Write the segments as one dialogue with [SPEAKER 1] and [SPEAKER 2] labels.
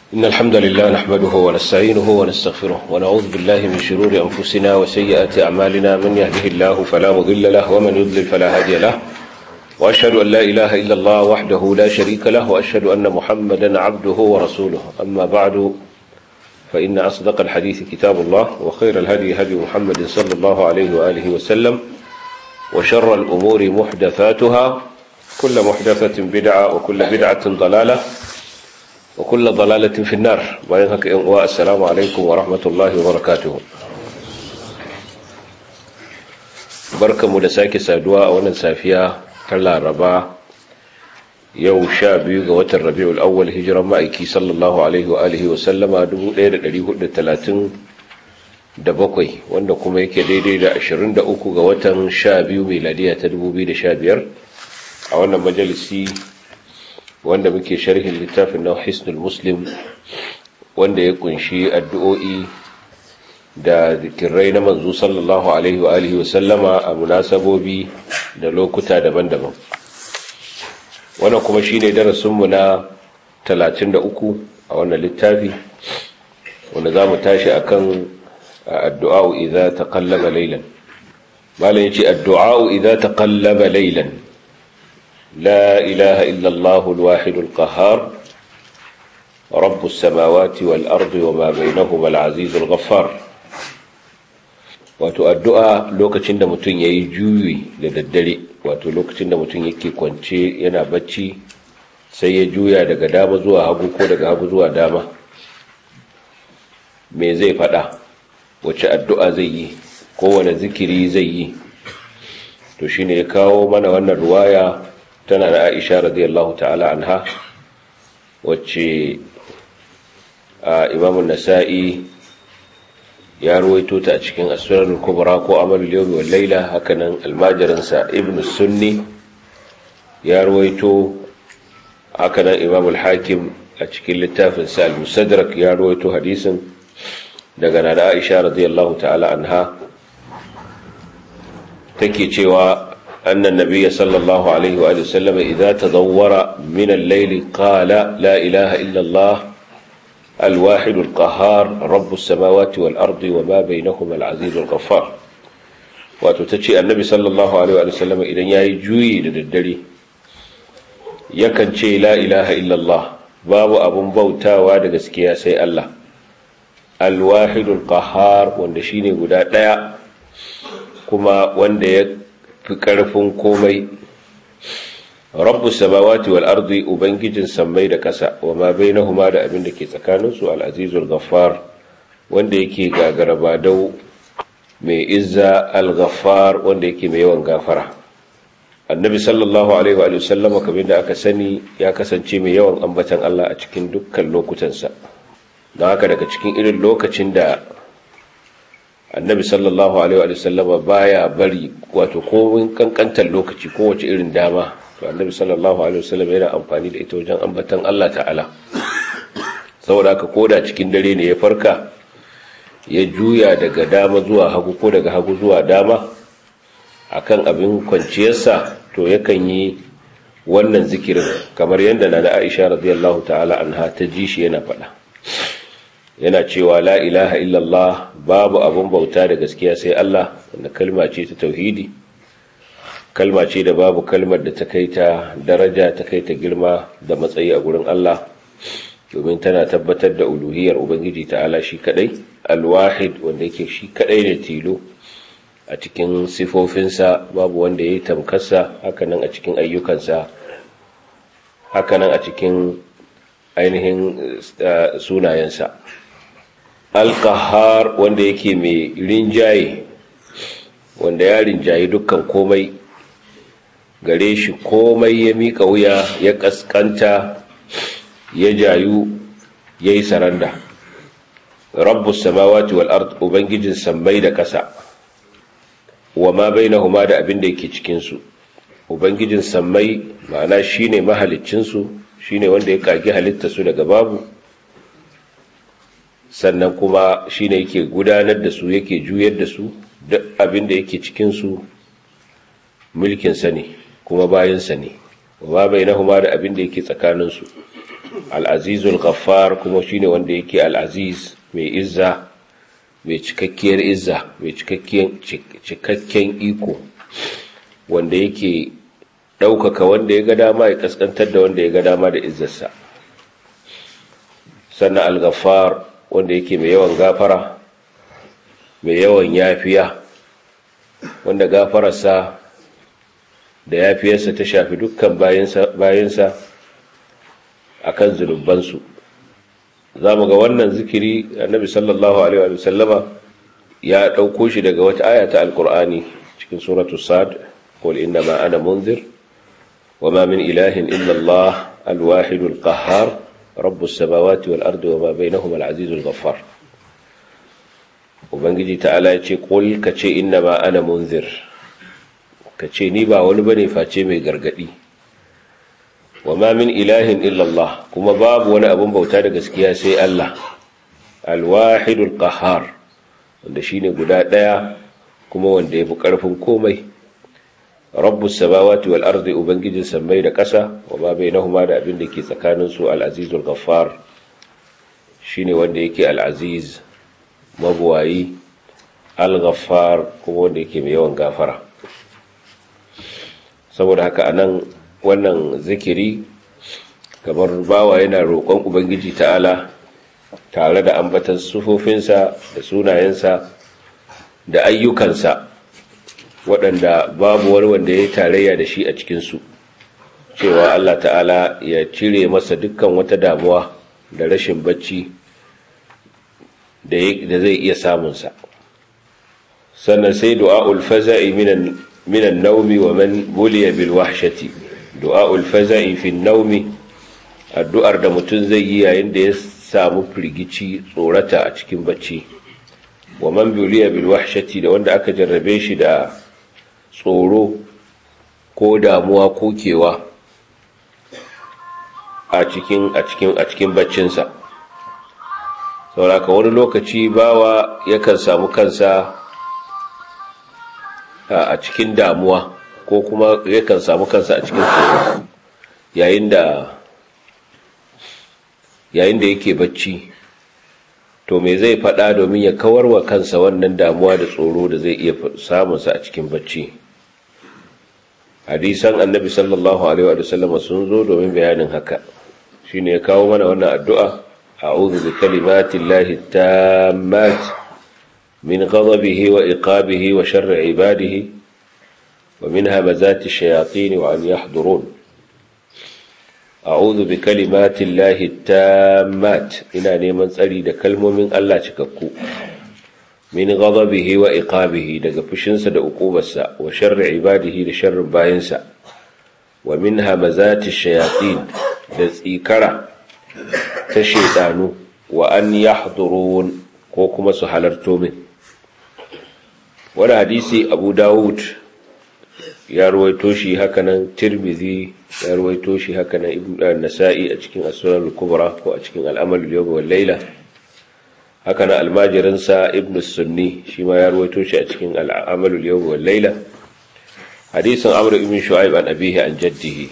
[SPEAKER 1] إن الحمد لله نحمده ونستعينه ونستغفره ونعوذ بالله من شرور أنفسنا وسيئات أعمالنا من يهده الله فلا مضل له ومن يضلل فلا هادي له وأشهد أن لا إله إلا الله وحده لا شريك له وأشهد أن محمدا عبده ورسوله أما بعد فإن أصدق الحديث كتاب الله وخير الهدي هدي محمد صلى الله عليه وآله وسلم وشر الأمور محدثاتها كل محدثة بدعة وكل بدعة ضلالة وكل ضلالة في النار والسلام عليكم ورحمة الله وبركاته بركة مدساك سادواء ونسافيا كلا ربا yau sha biyu ga watan rabi'ul awwal hijiran ma'aiki sallallahu alaihi wa alihi wa sallama 1437 wanda kuma yake daidai da 23 ga watan sha biyu miladiya ta 2015 a wannan majalisi wanda muke sharhin littafin na hisnul muslim wanda ya kunshi addu'o'i da zikirai na manzo sallallahu alaihi wa alihi wa sallama a munasabobi da lokuta daban-daban wannan kuma shi ne darasinmu na 33 a wannan littafi wanda za mu tashi a kan addu'a'u idha ta kallaba lailan malin ce addu'a'u idha ta kallaba lailan la ilaha illallahu alwahidul qahar rabbus samawati wal ardi wa ma bainahuma al-azizul ghaffar wato addu'a lokacin da mutum ya yi juyi da daddare wato lokacin da mutum yake kwance yana bacci sai ya juya daga dama zuwa hagu ko daga hagu zuwa dama me zai fada wace addu'a zai yi kowane zikiri zai yi to shine ya kawo mana wannan ruwaya tana da aisha radiyallahu ta'ala anha wacce a imamun nasa'i ya ruwaito ta a cikin asirarul kubra ko amalul yawmi wal laila hakanan almajirinsa ibnu sunni ya ruwaito hakanan imam al-hakim a cikin littafin sa al-musaddarak ya ruwaito hadisin daga nana aisha radiyallahu ta'ala anha take cewa anna nabiyya sallallahu alaihi wa sallam idza tadawwara min al-layli qala la ilaha illa allah الواحد القهار رب السماوات والأرض وما بينهما العزيز الغفار وتتشي النبي صلى الله عليه وسلم إذن ياي جوي للدري يكن شيء لا إله إلا الله باب أبن بوتا وادق سكياسي الله الواحد القهار واندشيني قداء لا كما واند يكرفون كومي rabbu samawati wal ardi ubangijin sammai da kasa wa ma bainahuma da abin da ke tsakanin su al azizul ghaffar wanda yake gagara badau mai izza al ghaffar wanda yake mai yawan gafara annabi sallallahu alaihi wa sallam kamar da aka sani ya kasance mai yawan ambatan Allah a cikin dukkan lokutansa don haka daga cikin irin lokacin da annabi sallallahu alaihi wa sallam baya bari wato komin kankantar lokaci kowace irin dama to annabi sallallahu alaihi wasallam yana amfani da ita wajen ambatan Allah ta'ala saboda haka koda cikin dare ne ya farka ya juya daga dama zuwa hagu ko daga hagu zuwa dama akan abin kwanciyarsa to yakan yi wannan zikirin kamar yadda na da Aisha radiyallahu ta'ala anha ta ji shi yana faɗa yana cewa la ilaha illallah babu abin bauta da gaskiya sai Allah wanda kalma ce ta tauhidi kalma ce da babu kalmar da ta kai ta daraja ta kai ta girma da matsayi a gurin Allah domin tana tabbatar da uluhiyar ubangiji ta'ala shi kadai alwahid wanda yake shi kadai ne tilo a cikin sifofinsa babu wanda ya yi tamkarsa hakanan a cikin ayyukansa hakanan a cikin ainihin sunayensa alkahar wanda yake mai rinjaye wanda ya rinjaye dukkan komai gare shi komai ya miƙa wuya ya ƙasƙanta ya jayu ya yi saranda rabbus samawati wal ard ubangijin sammai da ƙasa wa ma bainahuma da abin da yake cikin su ubangijin sammai ma'ana shine mahaliccin su shine wanda ya kage halitta su daga babu sannan kuma shine yake gudanar da su yake juyar da su duk abin da yake cikin su mulkin sa ne kuma bayansa ne wa bai nahuma da abin da yake tsakaninsu al-azizul ghaffar kuma shine wanda yake al-aziz mai izza mai cikakkiyar izza mai cikakken iko wanda yake ɗaukaka wanda ya ga dama ya kaskantar da wanda ya ga dama da izzarsa sannan al-ghaffar wanda yake mai yawan gafara mai yawan yafiya wanda gafararsa da yafiyarsa ta shafi dukkan bayansa a kan zunubansu za mu ga wannan zikiri annabi sallallahu alaihi wa sallama ya ɗauko shi daga wata aya ta alkur'ani cikin suratu sad qul inna ma ana munzir wa ma min ilahin illa allah alwahidul qahhar rabbus samawati wal ardi wa ma bainahuma al-azizul ghaffar ubangiji ta'ala ya ce qul kace inna ma ana munzir kace ni ba wani bane face mai gargadi wa ma min ilahin illallah kuma babu wani abun bauta da gaskiya sai Allah alwahidul qahhar wanda shine guda daya kuma wanda yafi karfin komai rabbus samawati wal ardi ubangijin sammai da kasa wa ma bainahuma da abin da ke tsakanin su al-azizul ghaffar shine wanda yake al-aziz mabuwayi al-ghaffar kuma wanda yake mai yawan gafara saboda haka anan wannan zikiri kamar bawa yana roƙon ubangiji ta'ala tare da ambatan sufofinsa da sunayensa da ayyukansa waɗanda babu wani wanda ya yi tarayya da shi a cikinsu cewa Allah ta'ala ya cire masa dukkan wata damuwa da rashin bacci da zai iya samunsa sannan sai du'a'ul faza'i minan minan naumi wa man buliya bil wahshati du'a'ul faza'i fi naumi addu'ar da mutum zai yi yayin da ya samu firgici tsorata a cikin bacci wa man buliya bil wahshati da wanda aka jarrabe shi da tsoro ko damuwa ko kewa a cikin a cikin a cikin baccinsa sauraka wani lokaci bawa yakan samu kansa a cikin damuwa ko kuma yakan samu kansa a cikin tsoro yayin da yayin da yake bacci to me zai faɗa domin ya kawar wa kansa wannan damuwa da tsoro da zai iya samunsa a cikin bacci hadisan annabi sallallahu alaihi wa sallam sun zo domin bayanin haka shine ya kawo mana wannan addu'a a'udhu bi kalimati llahi tammat min ghadabihi wa iqabihi wa sharri ibadihi wa min hamazati shayatin wa an yahdurun a'udhu bi kalimati llahi tammat ina neman tsari da kalmomin Allah cikakku min ghadabihi wa iqabihi daga fushinsa da uqubarsa wa sharri ibadihi da sharrin bayinsa wa min hamazati shayatin da tsikara ta shaydanu wa an yahdurun ko kuma su halarto min wani hadisi Abu Dawud ya ruwaito shi hakanan Tirmidhi ya ruwaito shi hakanan Ibn Nasa'i a cikin As-Sunan al-Kubra ko a cikin Al-Amal al-Yawm wal Layla haka na almajirinsa ibn sunni shi ma ya ruwaito shi a cikin al'amalul yau wal laila hadisin amr ibn shu'aib an abihi an jaddihi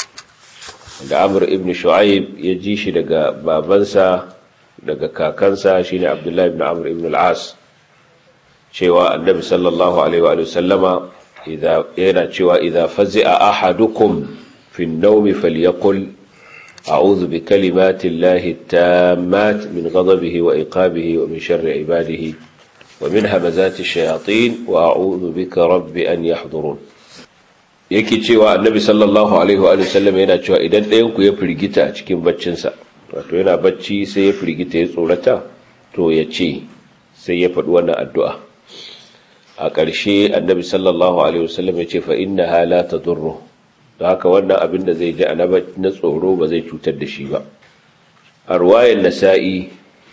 [SPEAKER 1] da amr ibn shu'aib ya ji shi daga babansa daga kakansa shine abdullahi ibn amr ibn al-as cewa annabi sallallahu alaihi wa sallama yana cewa idza fazi'a ahadukum fi an-nawmi falyaqul أعوذ بكلمات الله التامات من غضبه وإقابه ومن شر عباده ومن همزات الشياطين وأعوذ بك رب أن يحضرون yake cewa annabi sallallahu alaihi wa sallam yana cewa idan ɗayan ku ya firgita a cikin baccinsa wato yana bacci sai ya firgita ya tsorata to ya ce sai ya faɗi wannan addu'a a ƙarshe annabi sallallahu alaihi wa sallam ya ce fa innaha la tadurru da haka wannan abin da zai ji a na tsoro ba zai cutar da shi ba a ruwayan nasa'i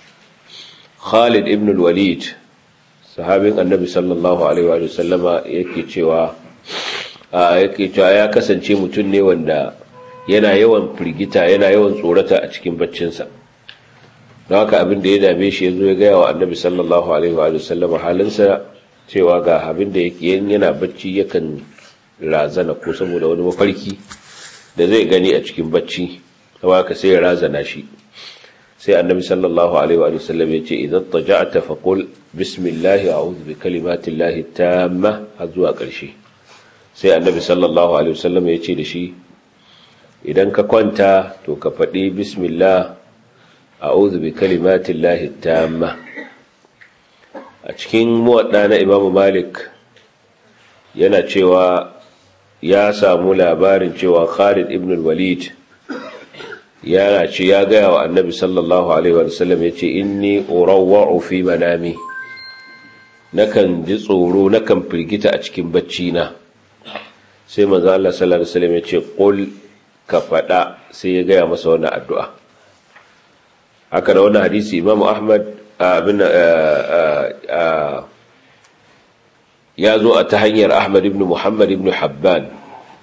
[SPEAKER 1] khalid ibn walid sahabin annabi sallallahu alaihi wa sallama yake cewa yake cewa ya kasance mutum ne wanda yana yawan firgita yana yawan tsorata a cikin baccinsa don haka abin da ya dame shi ya zo ya gaya wa annabi sallallahu alaihi wa sallama halinsa cewa ga abin da yana bacci yakan razana ko saboda wani mafarki da zai gani a cikin bacci kawai ka sai ya razana shi sai annabi sallallahu alaihi wa sallam ya ce idan taja'ta faqul bismillah a'udhu bi kalimati llahi tamma har zuwa ƙarshe sai annabi sallallahu alaihi wa sallam ya ce da shi idan ka kwanta to ka faɗi bismillah a'udhu bi kalimati llahi tamma a cikin muwadda na imamu malik yana cewa ya samu labarin cewa khalid ibn walid yana ce ya gaya wa annabi sallallahu alaihi wa sallam ya ce inni urawwa'u fi manami nakan ji tsoro nakan firgita a cikin bacci na sai manzo Allah sallallahu alaihi wasallam ya ce qul ka fada sai ya gaya masa wannan addu'a haka da wannan hadisi Imam Ahmad abin ya zo a ta hanyar Ahmad ibn Muhammad ibn Habban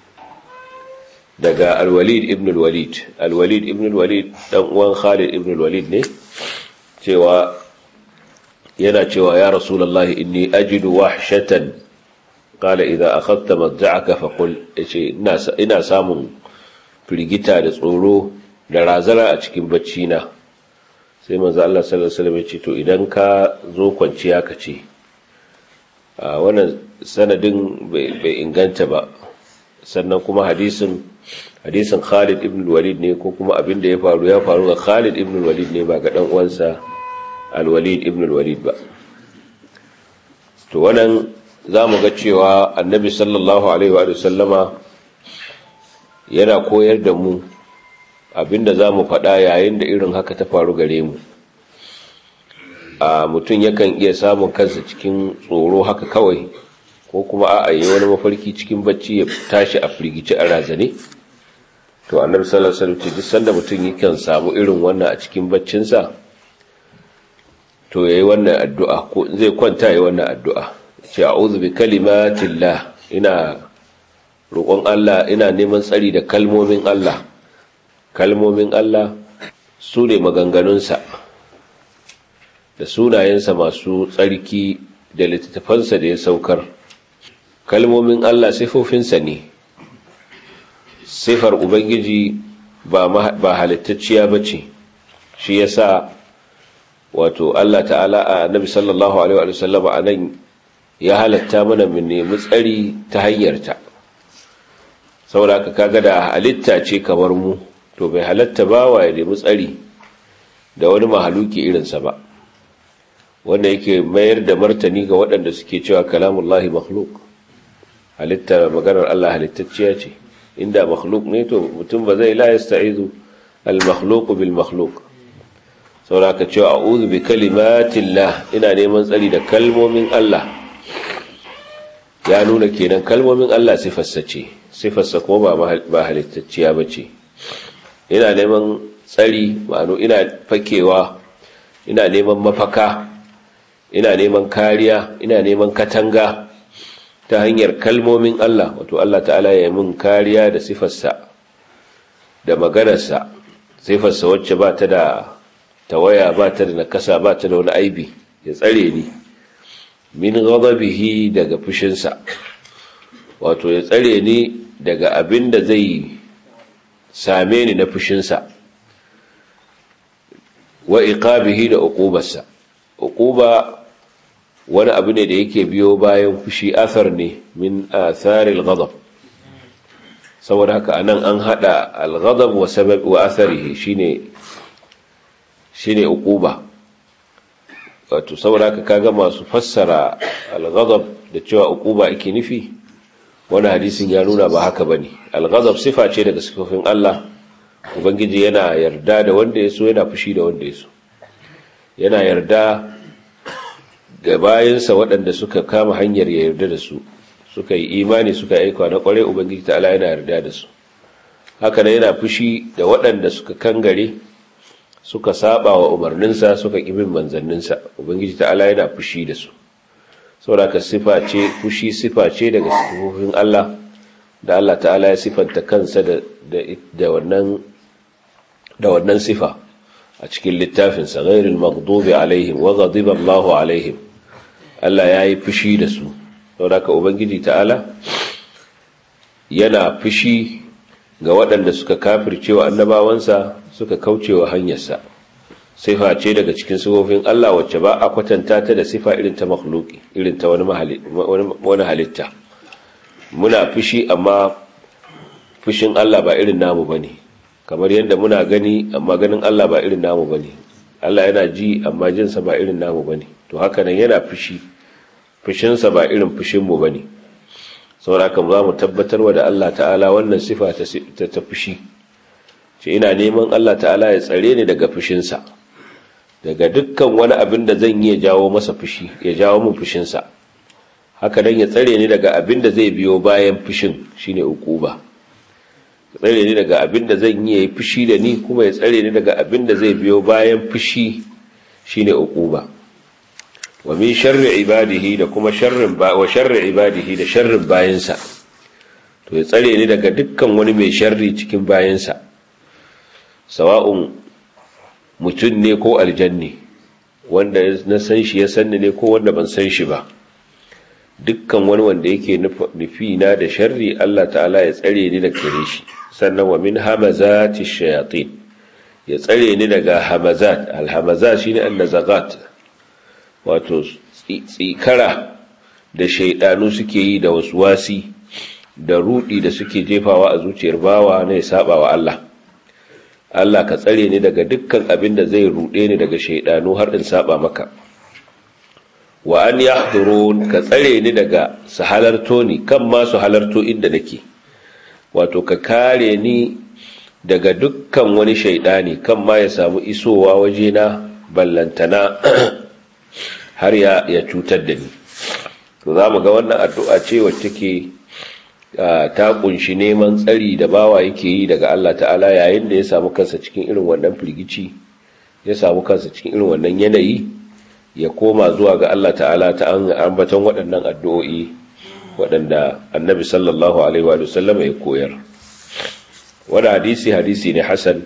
[SPEAKER 1] daga Al-Walid ibn Al-Walid Al-Walid ibn Al-Walid dan uwan Khalid ibn Al-Walid ne cewa yana cewa ya Rasulullahi inni ajidu wahshatan qala idza akhadta madja'aka faqul yace ina ina samun firgita da tsoro da razana a cikin bacci na sai manzo Allah sallallahu alaihi wasallam ya ce to idan ka zo kwanciya ka ce a wannan sanadin bai inganta ba sannan kuma hadisin hadisin Khalid ibn Walid ne ko kuma abin da ya faru ya faru ga Khalid ibn Walid ne ba ga dan uwansa Al-Walid ibn Walid ba to wannan zamu ga cewa Annabi sallallahu alaihi wa sallama yana koyar da mu abinda zamu faɗa yayin da irin haka ta faru gare mu a mutum yakan iya samun kansa cikin tsoro haka kawai ko kuma a yi wani mafarki cikin bacci ya tashi a firgici a razane to annabi sallallahu alaihi wasallam duk sanda mutum yakan samu irin wannan a cikin baccinsa to yayi wannan addu'a ko zai kwanta yayi wannan addu'a ce a'udhu bi kalimatillah ina roƙon Allah ina neman tsari da kalmomin Allah kalmomin Allah su ne maganganunsa da sunayensa masu tsarki da littattafansa da ya saukar kalmomin Allah sifofinsa ne sifar ubangiji ba ba halittacciya bace shi yasa wato Allah ta'ala a Nabi sallallahu alaihi wa sallam anan ya halatta mana mu nemi tsari ta hanyarta saboda ka kaga da halitta ce kamar mu to bai halatta ba wa ya nemi tsari da wani mahaluki irinsa ba wanda yake mayar da martani ga waɗanda suke cewa kalamullahi makhluk halitta maganar Allah halittacciya ce inda makhluk ne to mutum ba zai la yasta'izu al-makhluq bil makhluq saboda ka cewa a'udhu bi kalimatillah ina neman tsari da kalmomin Allah ya nuna kenan kalmomin Allah sifarsa ce sifarsa ko ba ba halittacciya bace ina neman tsari ma'ano ina fakewa ina neman mafaka ina neman kariya ina neman katanga ta hanyar kalmomin Allah wato Allah ta'ala ya mun kariya da sifarsa da maganarsa sifarsa wacce ba ta da tawaya ba ta da nakasa ba ta da wani aibi ya tsare ni min ghadabihi daga fushinsa wato ya tsare ni daga abin da zai same ni na fushinsa wa iqabihi da uqubarsa uquba wani abu ne da yake biyo bayan fushi athar ne min atharil ghadab saboda haka anan an hada al-ghadab wa sabab wa atharihi shine shine uquba wato saboda haka kaga masu fassara al-ghadab da cewa uquba ake nufi wani hadisin ya nuna ba haka bane al-ghadab sifa ce daga sifofin Allah ubangiji yana yarda da wanda ya so yana fushi da wanda ya so yana yarda ga bayansa waɗanda suka kama hanyar ya yarda da su suka yi imani suka aika na ƙwarai ubangiji ta'ala yana yarda da su haka nan yana fushi da waɗanda suka kangare suka saba wa umarninsa suka ƙi bin manzanninsa ubangiji ta'ala yana fushi da su saboda ka sifa ce fushi sifa ce daga sifofin Allah da Allah ta'ala ya sifanta kansa da da wannan da wannan sifa a cikin littafinsa ghairil maghdubi alaihim wa ghadiba Allahu alaihim Allah ya yi fushi da su saboda ka ubangiji ta'ala yana fushi ga waɗanda suka kafircewa annabawansa suka kaucewa hanyarsa sifa ce daga cikin sifofin Allah wacce ba a kwatanta ta da sifa irin ta makhluki irin ta wani wani halitta muna fushi amma fushin Allah ba irin namu bane kamar yadda muna gani amma ganin Allah ba irin namu bane Allah yana ji amma jinsa ba irin namu bane to haka nan yana fushi fushinsa ba irin fushin mu bane saboda haka za mu tabbatar wa da Allah ta'ala wannan sifa ta ta fushi ce ina neman Allah ta'ala ya tsare ni daga fushinsa daga dukkan wani abin da zan yi ya jawo masa fushi ya jawo min fushinsa haka dan ya tsare ni daga abin da zai biyo bayan fushin shine ukuba ya tsare ni daga abin da zan yi yayi fushi da ni kuma ya tsare ni daga abin da zai biyo bayan fushi shine ukuba wa min sharri ibadihi da kuma sharrin ba wa sharri ibadihi da sharrin bayansa to ya tsare ni daga dukkan wani mai sharri cikin bayansa sawa'un mutum ne ko aljanni wanda na san shi ya sanni ne ko wanda ban san shi ba dukkan wani wanda yake nufi na da sharri Allah ta'ala ya tsare ni daga gare shi sannan wa min hamazati shayatin ya tsare ni daga hamazat alhamazat shine annazagat wato tsikara da shaidanu suke yi da waswasi da rudi da suke jefawa a zuciyar bawa ne saba wa Allah Allah ka tsare ni daga dukkan abin da zai rude ni daga shaidanu har in saba maka wa an yahdurun ka tsare ni daga su halarto ni kan ma su halarto inda nake wato ka kare ni daga dukkan wani shaidani kan ma ya samu isowa wajena ballantana har ya ya cutar da ni to za mu ga wannan addu'a ce wacce take ta kunshi neman tsari da bawa yake yi daga Allah ta'ala yayin da ya samu kansa cikin irin wannan firgici ya samu kansa cikin irin wannan yanayi ya koma zuwa ga Allah ta'ala ta an ambaton waɗannan addu'o'i waɗanda annabi sallallahu alaihi wa sallam ya koyar wani hadisi hadisi ne hasan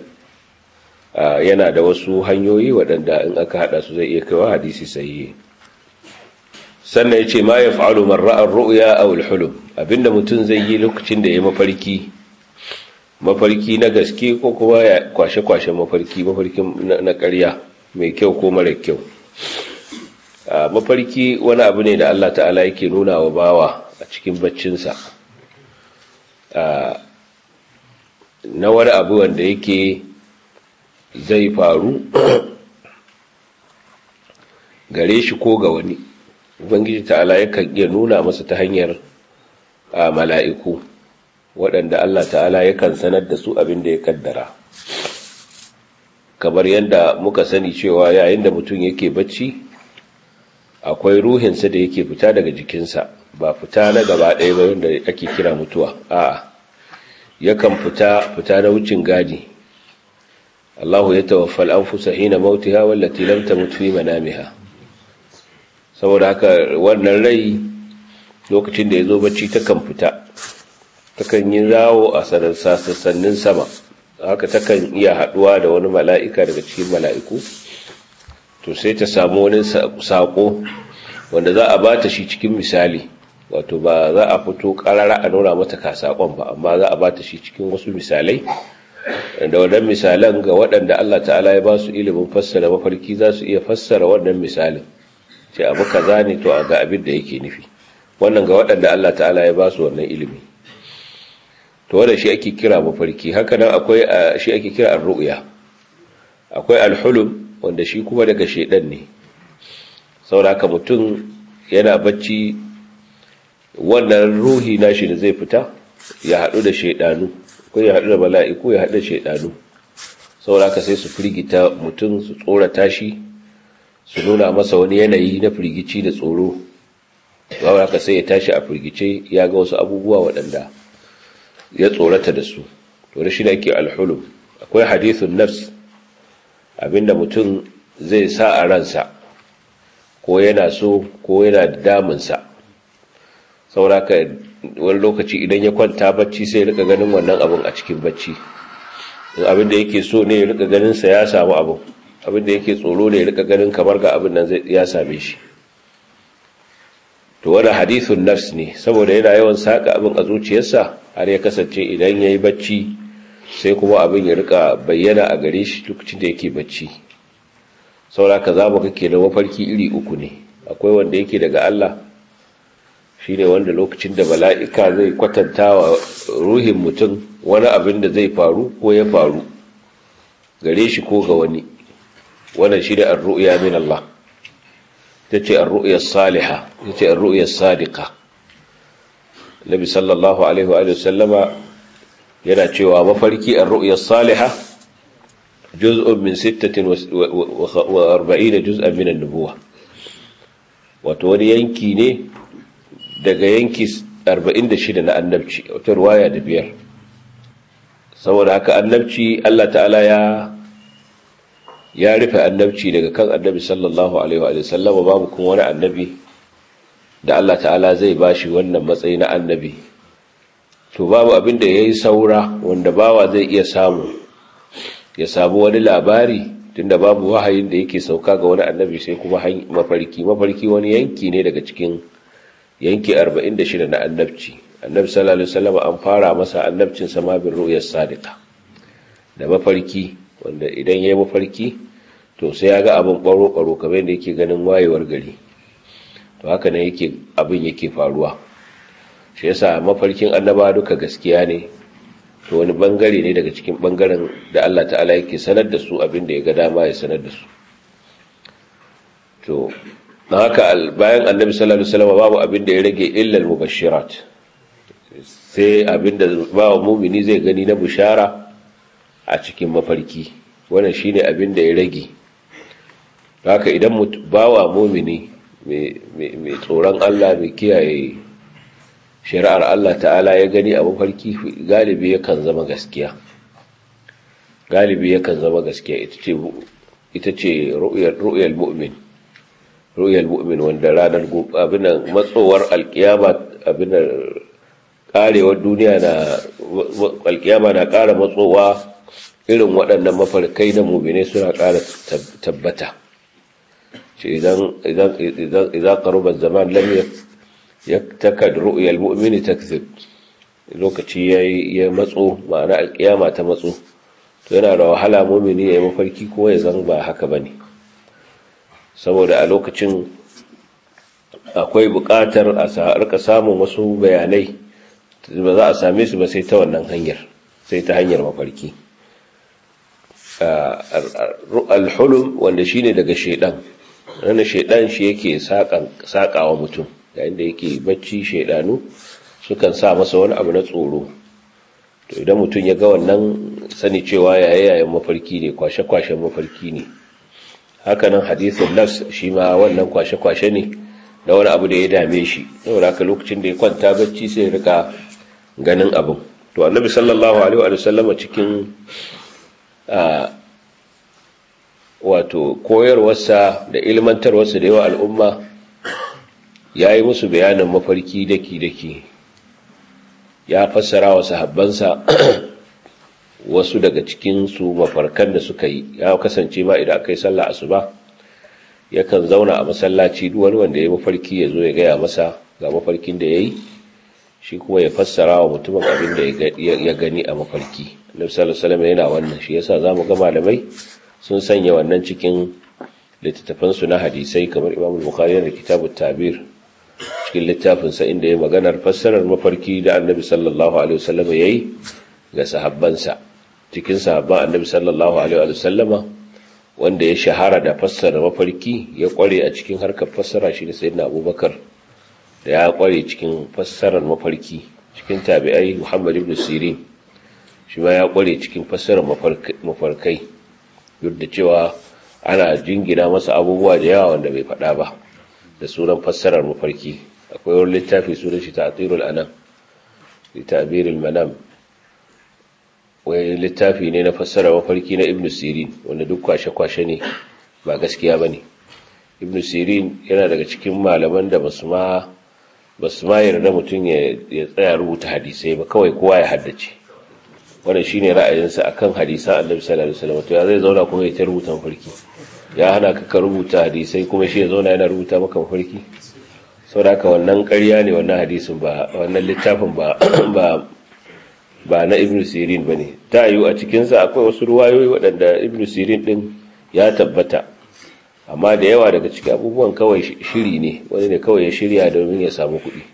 [SPEAKER 1] yana da wasu hanyoyi waɗanda in aka haɗa su zai iya kaiwa hadisi sahihi sannan ya ce ma ya fa'alu marra'ar ru'ya a hulum abinda mutum zai yi lokacin da ya mafarki mafarki na gaske ko kuma ya kwashe-kwashe mafarki mafarkin na ƙarya mai kyau ko mara kyau mafarki wani abu ne da Allah ta'ala yake nuna wa bawa a cikin baccinsa na wani abu wanda yake zai faru gare shi ko ga wani ubangiji ta'ala yakan iya nuna masa ta hanyar mala'iku waɗanda Allah ta'ala yakan sanar da su abin da ya kaddara kamar yadda muka sani cewa yayin da mutum yake bacci akwai ruhinsa da yake fita daga jikinsa ba fita na gaba ɗaya ba wanda ake kira mutuwa a'a yakan fita fita na wucin gadi Allahu ya tawaffal anfusa hina mautiha wallati lam tamut fi manamiha saboda haka wannan rai lokacin da yazo bacci takan fita takan yi zawo a sassannin sama haka takan iya haduwa da wani mala'ika daga cikin mala'iku to sai ta samu wani sako wanda za a bata shi cikin misali wato ba za a fito karara a nuna mata ka sakon ba amma za a bata shi cikin wasu misalai da wannan misalan ga waɗanda Allah ta'ala ya ba su ilimin fassara mafarki za su iya fassara wannan misalin ce abu kaza ne to ga abin da yake nufi wannan ga waɗanda Allah ta'ala ya ba su wannan ilimi to wanda shi ake kira mafarki haka nan akwai shi ake kira ar-ru'ya akwai al-hulum wanda shi kuma daga shedan ne saboda haka mutum yana bacci wannan ruhi nashi da zai fita ya haɗu da shedanu ko ya haɗu da mala'iku ya haɗu da shedanu saboda haka sai su firgita mutum su tsorata shi su nuna masa wani yanayi na firgici da tsoro saboda haka sai ya tashi a firgice ya ga wasu abubuwa waɗanda ya tsorata da su to da shi da ke alhulum akwai hadithun nafs abinda mutum zai sa a ransa ko yana so ko yana damunsa sauraka wani lokaci idan ya kwanta bacci sai rika ganin wannan abin a cikin bacci abinda yake so ne ya rika ganin sa ya samu abin abinda yake tsoro ne ya rika ganin kamar ga abin nan ya same shi to wani hadithun nafs ne saboda yana yawan saka abin a zuciyarsa har ya kasance idan ya yi bacci sai kuma abin ya rika bayyana a gare shi lokacin da yake bacci sauraka za mu kake da mafarki iri uku ne akwai wanda yake daga Allah shi ne wanda lokacin da mala'ika zai kwatanta wa ruhin mutum wani abin da zai faru ko ya faru gare shi ko ga wani wannan shi ne arru'ya min Allah ta ce arru'ya saliha ta ce arru'ya sadiqa nabi sallallahu alaihi wa sallama yana cewa mafarki arru'ya saliha juz'un min 46 juz'an min an-nubuwa wato wani yanki ne daga yanki 46 na annabci wata ruwaya da biyar saboda haka annabci Allah ta'ala ya ya rufe annabci daga kan annabi sallallahu alaihi wa sallam babu kuma wani annabi da Allah ta'ala zai bashi wannan matsayi na annabi to babu abin da yayi saura wanda bawa zai iya samu ya samu wani labari tunda babu wahayin da yake sauka ga wani annabi sai kuma mafarki mafarki wani yanki ne daga cikin yanki 46 na annabci annabi sallallahu alaihi wasallam an fara masa annabcin sama bin ru'yas sadiqa da mafarki wanda idan yayi mafarki to sai ya ga abin baro baro kamar yadda yake ganin wayewar gari to haka ne yake abin yake faruwa shi yasa mafarkin annaba duka gaskiya ne to wani bangare ne daga cikin bangaren da Allah ta'ala yake sanar da su abin da ya ga dama ya sanar da su to na haka bayan annabi sallallahu alaihi wasallam babu abin da ya rage illa al-mubashirat sai abin da bawa mumini zai gani na bushara a cikin mafarki wannan shine abin da ya rage haka idan bawa mumini mai tsoron Allah mai kiyaye shari'ar Allah ta'ala ya gani a mafarki galibi yakan zama gaskiya galibi yakan zama gaskiya ita ce ita ce ru'yal mu'min ru'yal mu'min wanda ranar abin matsowar alkiyama abin karewar duniya na alkiyama na ƙara matsowa irin waɗannan mafarkai na mu'mine suna ƙara tabbata ce idan idan idan idan qaruba zaman lam yaktakad ru'yal mu'mini takzib lokaci ya matso ma'ana alkiyama ta matso to yana da wahala mu'mini ya yi mafarki ko ya zan ba haka bane saboda a lokacin akwai buƙatar a rika samun wasu bayanai ba za a same su ba sai ta wannan hanyar sai ta hanyar mafarki alhulum wanda shine daga shedan wannan shedan shi yake saƙawa mutum yayin da yake bacci shaidanu sukan sa masa wani abu na tsoro to idan mutum ya ga wannan sani cewa yayayen mafarki ne kwashe-kwashen mafarki ne hakanan hadisin nafs shi ma wannan kwashe-kwashe ne da wani abu da ya dame shi saboda haka lokacin da ya kwanta bacci sai rika ganin abin to annabi sallallahu alaihi wa sallam cikin wato koyarwarsa da ilmantarwarsa da yawa al'umma ya yi musu bayanin mafarki daki-daki ya fassara wa sahabbansa wasu daga cikinsu mafarkan da suka yi ya kasance ma idan aka yi sallah asuba yakan zauna a masallaci wani wanda ya yi mafarki ya zo ya gaya masa ga mafarkin da ya yi shi kuma ya fassara wa mutumin abin da ya gani a mafarki annabi sallallahu alaihi yana wannan shi yasa zamu ga malamai sun sanya wannan cikin littattafansu na hadisai kamar Imam Bukhari da Kitabut Tabir cikin littafinsa inda ya maganar fassarar mafarki da Annabi sallallahu alaihi wasallam yayi ga sahabbansa cikin sahabban Annabi sallallahu alaihi wasallama wanda ya shahara da fassara mafarki ya kware a cikin harkar fassara shi da Sayyidina Abubakar da ya kware cikin fassarar mafarki cikin tabi'ai Muhammad ibn Sirin shi ma ya kware cikin fassarar mafarkai duk da cewa ana jingina masa abubuwa da yawa wanda bai faɗa ba da sunan fassarar mafarki akwai wani littafi sunan shi ta'tirul anam li ta'biril manam wai littafi ne na fassarar mafarki na ibnu sirin wanda duk kwashe-kwashe ne ba gaskiya bane ibnu sirin yana daga cikin malaman da basu ma basu ma yarda mutum ya tsaya rubuta hadisai ba kawai kowa ya haddace wannan shine ra'ayinsa akan hadisan Annabi sallallahu alaihi wasallam to ya zai zauna kuma ya ta rubuta mafarki ya hana ka ka rubuta hadisai kuma shi ya zauna yana rubuta maka mafarki saboda haka wannan ƙarya ne wannan hadisin ba wannan littafin ba ba ba na ibn sirin ba ne ta yiwu a cikinsa akwai wasu ruwayoyi waɗanda ibn sirin ɗin ya tabbata amma da yawa daga cikin abubuwan kawai shiri ne wani ne kawai ya shirya domin ya samu kuɗi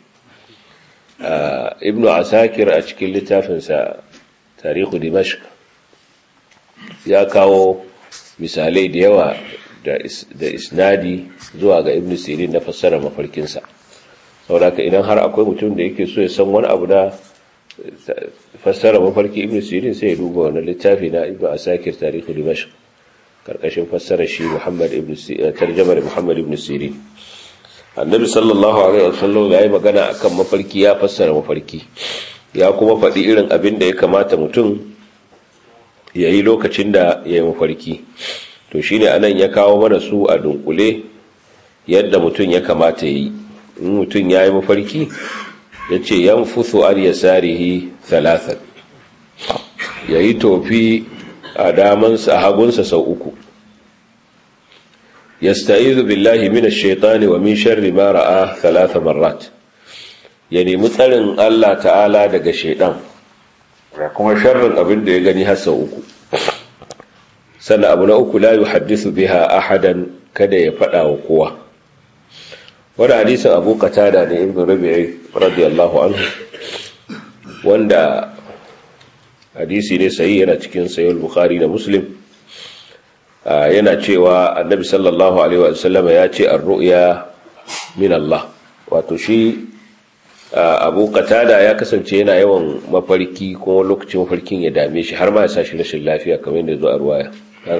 [SPEAKER 1] ibn asakir a cikin littafinsa tarihu dimashq ya kawo misalai da yawa da isnadi zuwa ga ibn sirin na fassara mafarkinsa saboda idan har akwai mutum da yake so ya san wani abu na fassara mafarki ibn sirin sai ya duba wani littafi na ibn asakir tarihu dimashq karkashin fassara shi muhammad ibn tarjamar muhammad ibn sirin annabi sallallahu alaihi wasallam ya yi magana akan mafarki ya fassara mafarki ya kuma faɗi irin abin da ya kamata mutum ya yi lokacin da ya yi mafarki to shine anan ya kawo mana su a dunkule yadda mutum ya kamata ya yi in mutum ya yi mafarki ya ce yan fuso an ya sarihi talatan ya yi tofi a damansa a hagunsa sau uku ya sta'izu billahi mina shaitani wa min sharri ma ra'a talata marat ya nemi tsarin Allah ta'ala daga shaidan da kuma sharrin abin da ya gani har sau uku sannan abu na uku la yuhaddisu biha ahadan kada ya faɗa wa kowa wani hadisin abu qatada ne ibn rabi'i radiyallahu anhu wanda hadisi ne sayi yana cikin sayi bukhari da muslim yana cewa annabi sallallahu alaihi wa sallam ya ce ar-ru'ya min Allah wato shi abu qatada ya kasance yana yawan mafarki kuma lokacin mafarkin ya dame shi har ma ya sashi rashin lafiya kamar yadda zo a ruwaya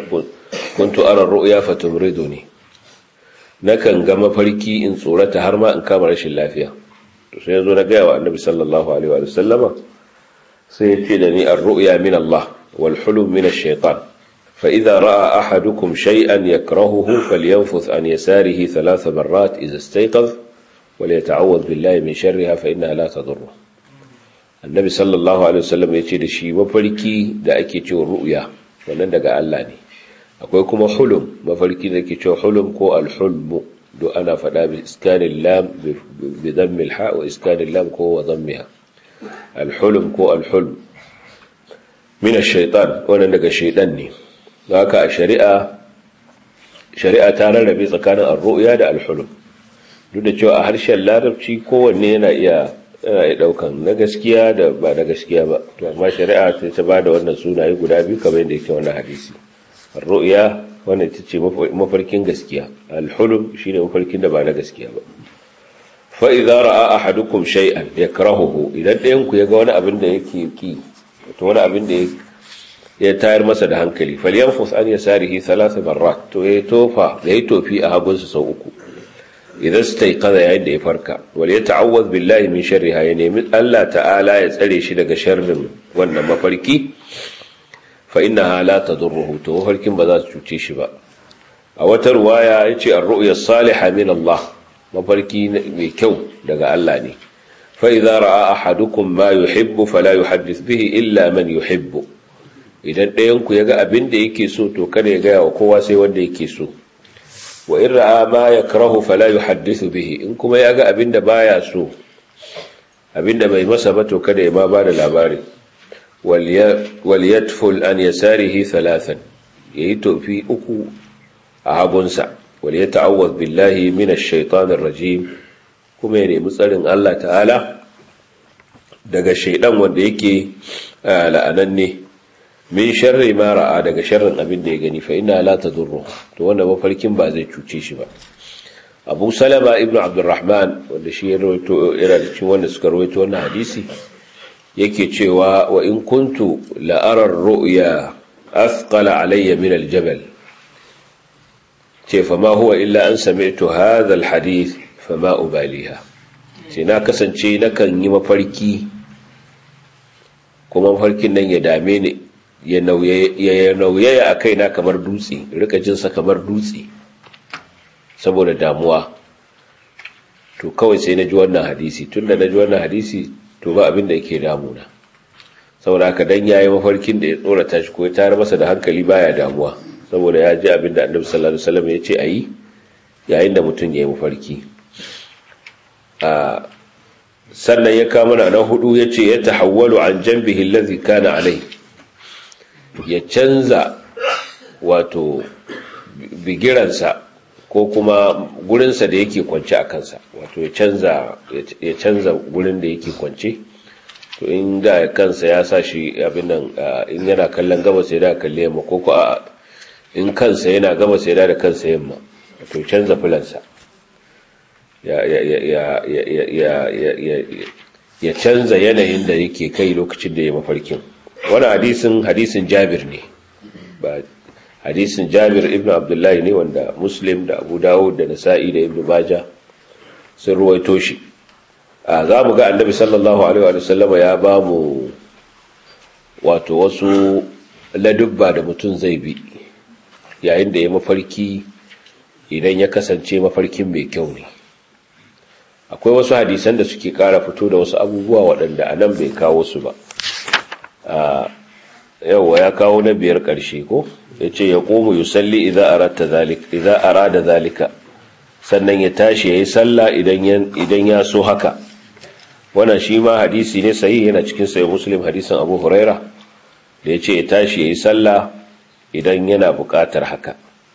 [SPEAKER 1] kuntu ara ru'ya fatumriduni nakan ga mafarki in tsorata har ma in kama rashin lafiya to sai yazo na ga wa annabi sallallahu alaihi wa sallama sai ya ce da ni ar-ru'ya min Allah wal hulum min ash-shaytan fa idza ra'a ahadukum shay'an yakrahuhu falyanfuth an yasarihi thalath marrat idza istayqadha وليتعوذ بالله من شرها فإنها لا تضره النبي صلى الله عليه وسلم yace da shi mafarki da ake cewa ru'ya wannan daga Allah ne akwai kuma hulum mafarki da ake cewa hulum ko al-hulm do ana fada bi iskanil lam bi dhamm al-ha wa iskanil lam ko wa dhammiha al-hulum ko al-hulm min ash-shaytan wannan daga shaytan ne haka a shari'a shari'a ta rarrabe tsakanin ar-ru'ya da al-hulum duk da cewa a harshen larabci kowanne yana iya yana daukan na gaskiya da ba na gaskiya ba to amma shari'a ta ta bada wannan sunaye guda biyu kamar yadda yake wannan hadisi ar-ru'ya wannan ita ce mafarkin gaskiya al-hulum shine mafarkin da ba na gaskiya ba fa idza ra'a ahadukum shay'an yakrahuhu idan ɗayan ku yaga wani abin da yake ki to wani abin da ya tayar masa da hankali falyanfus an yasarihi thalath marrat to ya tofa da ya tofi a hagunsa sau uku idan su kaza yayin da ya farka wal ya ta'awwaz billahi min sharriha ya nemi Allah ta'ala ya tsare shi daga sharrin wannan mafarki fa innaha la tadurruhu to mafarkin ba za su cuce shi ba a wata ruwaya yace ar-ru'ya salihah min Allah mafarki mai kyau daga Allah ne fa idza ra'a ahadukum ma yuhibbu fala yuhaddith bihi illa man yuhibbu idan ɗayan ku yaga abin da yake so to kada ya ga wa kowa sai wanda yake so wa in ra'a ma yakrahu fala yuhaddithu bihi in kuma ya ga abinda baya so abinda bai masa ba to kada ya ma bada labari wal yatful an yasarihi thalathan yayi tofi uku a hagunsa wal yata'awwadh billahi minash shaitanir rajim kuma ya nemi tsarin Allah ta'ala daga shaidan wanda yake la'ananne min sharri ma ra'a daga sharrin abin da ya gani fa inna la tadurru to wanda mafarkin ba zai cuce shi ba Abu Salama ibn Abdurrahman wanda shi ya rawaito yana da cikin wanda suka rawaito wannan hadisi yake cewa wa in kuntu la ara ar-ru'ya athqala alayya min al-jabal ce fa ma huwa illa an sami'tu hadha al-hadith fa ma ubaliha ce na kasance nakan yi mafarki kuma mafarkin nan ya dame ni ya nauyaya a kaina kamar dutse rika jinsa kamar dutse saboda damuwa to kawai sai na ji wannan hadisi tun da na ji wannan hadisi to ba abin da yake damuna saboda haka dan yayi mafarkin da ya tsorata shi ko ya tare masa da hankali baya damuwa saboda ya ji abin da annabi sallallahu alaihi wasallam ya ce ayi yayin da mutum ya yi mafarki a sannan ya kama na hudu ya ce ya tahawwalu an jambihi allazi kana alai ya canza wato bigiransa ko kuma gurinsa da yake kwance a kansa wato ya canza ya canza gurin da yake kwance to in da kansa ya sa shi abin nan in yana kallon gabas ya da kalle yamma ko ko a in kansa yana gabas ya da kansa yamma to canza filansa ya ya ya ya ya ya ya canza yanayin da yake kai lokacin da ya mafarkin wani hadisin hadisin Jabir ne ba hadisin Jabir ibn Abdullahi ne wanda Muslim da Abu Dawud da Nasa'i da Ibn Majah sun ruwaito shi za mu ga annabi sallallahu alaihi wa sallama ya ba mu wato wasu ladubba da mutum zai bi yayin da ya mafarki idan ya kasance mafarkin mai kyau ne akwai wasu hadisan da suke kara fito da wasu abubuwa waɗanda a nan bai kawo su ba yauwa ya kawo na biyar ƙarshe ko ya ce ya ƙomu yusalli idan arada zalika sannan ya tashi ya yi sallah idan ya so haka wannan shi ma hadisi ne sahi yana cikin sayi muslim hadisin abu huraira da ya ce ya tashi ya yi sallah idan yana buƙatar haka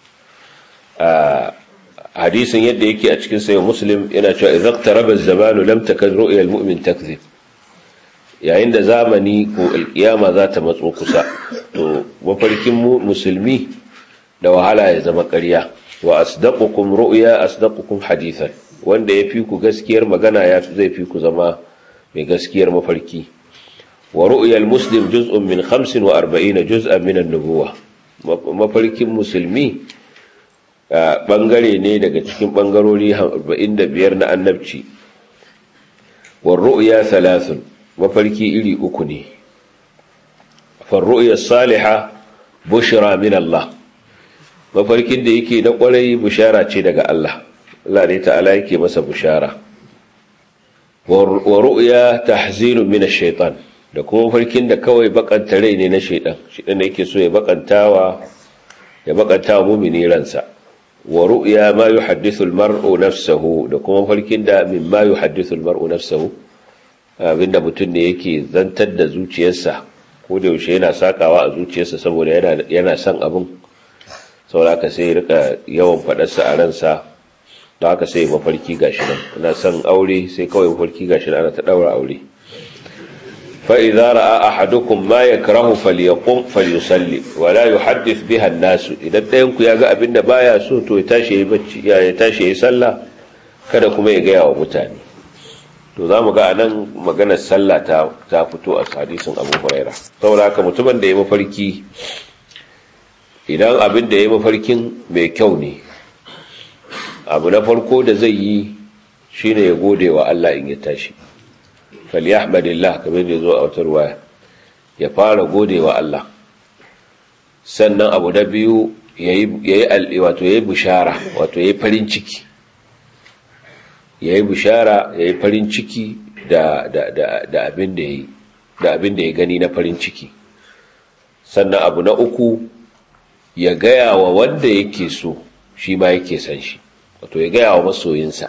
[SPEAKER 1] hadisin yadda yake a cikin sayi muslim yana cewa idan taraba zamanu lam takan ru'yal mu'min takzib yayin da zamani ko alkiyama za ta matso kusa to mafarkin musulmi da wahala ya zama ƙarya wa asdaqukum ru'ya asdaqukum hadithan wanda yafi ku gaskiyar magana ya zai fi ku zama mai gaskiyar mafarki wa ru'yal muslim juz'un min 45 juz'an min an-nubuwah mafarkin musulmi bangare ne daga cikin bangarori 45 na annabci wa ru'ya thalathun mafarki iri uku ne fa ru'ya salihah bushra min Allah mafarkin da yake na kwarai bushara ce daga Allah Allah ne ta'ala yake masa bushara wa ru'ya tahzinun min ash-shaytan da kuma mafarkin da kawai bakanta rai ne na shaytan shaytan da yake so ya bakantawa ya bakantawa mu'mini ransa wa ru'ya ma yuhaddithu al-mar'u nafsuhu da kuma mafarkin da mimma yuhaddithu al-mar'u nafsuhu abinda mutum ne yake zantar da zuciyarsa ko da yaushe yana sakawa a zuciyarsa saboda yana yana son abin saboda haka sai rika yawan fadarsa a ransa da haka sai mafarki gashi nan ina son aure sai kawai mafarki gashi nan ana ta daura aure fa idza ra'a ahadukum ma yakrahu falyaqum falyusalli wa la yuhaddith biha an-nas idan ɗayan ku yaga abinda baya so to ya tashi yayi bacci ya tashi yayi sallah kada kuma ya gaya wa mutane to zamu ga anan maganar sallah ta ta fito a hadisin Abu Hurairah saboda haka mutumin da ya mafarki idan abin da ya mafarkin mai kyau ne abu na farko da zai yi shine ya gode wa Allah in ya tashi falyahmadillah kamar da zo a wata ruwaya ya fara gode wa Allah sannan abu na biyu yayi wato yayi bishara wato yayi farin ciki yayi bishara yayi farin ciki da da da da abin da yayi da abin da ya gani na farin ciki sannan abu na uku ya gaya wa wanda yake so shi ma yake san shi wato ya gaya wa masoyinsa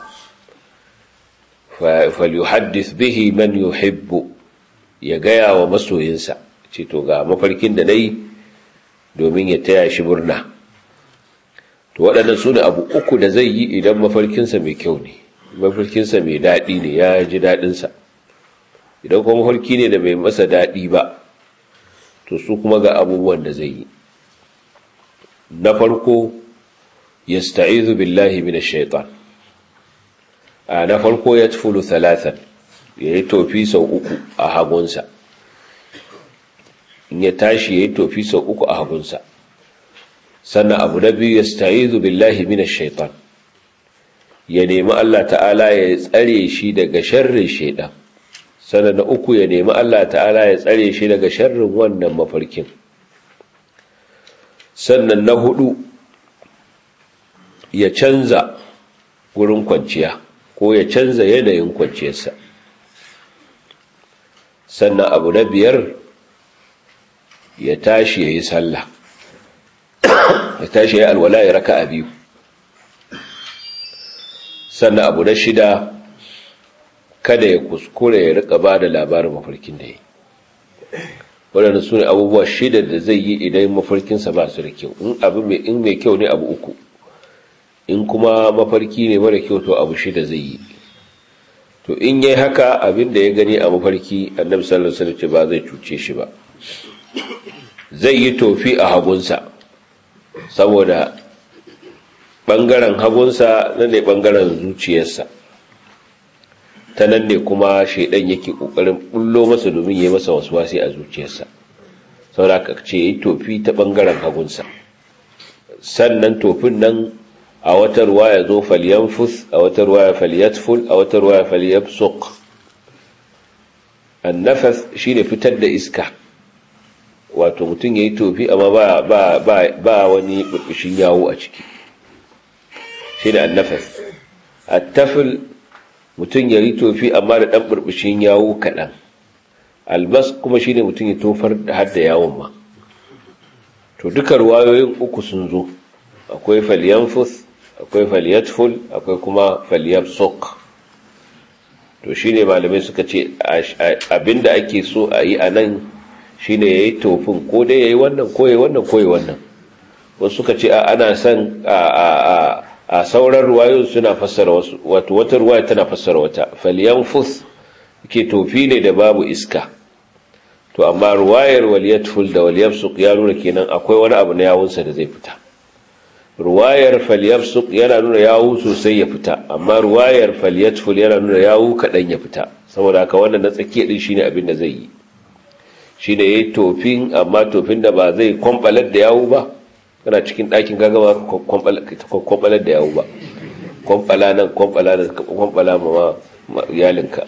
[SPEAKER 1] falyuhaddith bihi man yuhibbu ya gaya wa masoyinsa ce to ga mafarkin da nayi domin ya taya shi murna to waɗannan su ne abu uku da zai yi idan mafarkinsa mai kyau ne mafarkinsa mai daɗi ne ya ji daɗinsa idan kuma mafarki ne da bai masa daɗi ba to su kuma ga abubuwan da zai yi na farko yasta'izu billahi minash shaitan a na farko ya tufulu talatan ya yi tofi sau uku a hagunsa in ya tashi ya yi tofi sau uku a hagunsa sannan abu na biyu yasta'izu billahi minash shaitan ya nemi Allah ta'ala ya tsare shi daga sharrin shaitan sannan na uku ya nemi Allah ta'ala ya tsare shi daga sharrin wannan mafarkin sannan na hudu ya canza wurin kwanciya ko ya canza yanayin kwanciyarsa sannan abu na biyar ya tashi ya yi sallah ya tashi ya alwala ya raka a biyu sannan abu na shida kada ya kuskure ya rika ba da labarin mafarkin da ya yi waɗanda su ne abubuwa shida da zai yi idan mafarkinsa ba su da kyau in mai kyau ne abu uku in kuma mafarki ne mara kyau to abu shida zai yi to in yi haka abin da ya gani a mafarki annabi sallallahu alaihi wasallam ba zai cuce shi ba zai yi tofi a hagunsa saboda bangaren hagunsa nan ne bangaren zuciyarsa ta nan ne kuma shaidan yake kokarin bullo masa domin yi masa waswasi a zuciyarsa saboda ka ce yi tofi ta bangaren hagunsa sannan tofin nan a wata ruwaya zo falyanfus a wata ruwaya falyatful a wata ruwaya falyabsuq annafas shine fitar da iska wato mutum yayi tofi amma ba ba ba ba wani burbushin yawo a ciki shine annafas attafil mutum yayi tofi amma da dan burbushin yawo kadan albas kuma shine mutum ya tofar da hadda yawon ma to duka ruwayoyin uku sun zo akwai falyanfus akwai falyatful akwai kuma falyabsuq to shine malamai suka ce abinda ake so a yi a nan shine yayi tofin ko dai yayi wannan ko yayi wannan ko yayi wannan wasu suka ce ana son a sauran ruwayoyin suna fassara wasu wato wata ruwaya tana fassara wata falyanfus ke tofi ne da babu iska to amma ruwayar waliyatful da waliyabsuq ya nuna kenan akwai wani abu na yawunsa da zai fita ruwayar falyabsuq yana nuna yawu sosai ya fita amma ruwayar falyatful yana nuna yawu kadan ya fita saboda haka wannan na tsakiya din shine abin da zai yi shine yayi tofin amma tofin da ba zai kwambalar da yawu ba kana cikin ɗakin gaga ba kwambalar da yawu ba kwambala nan kwambala da kwambala ma iyalinka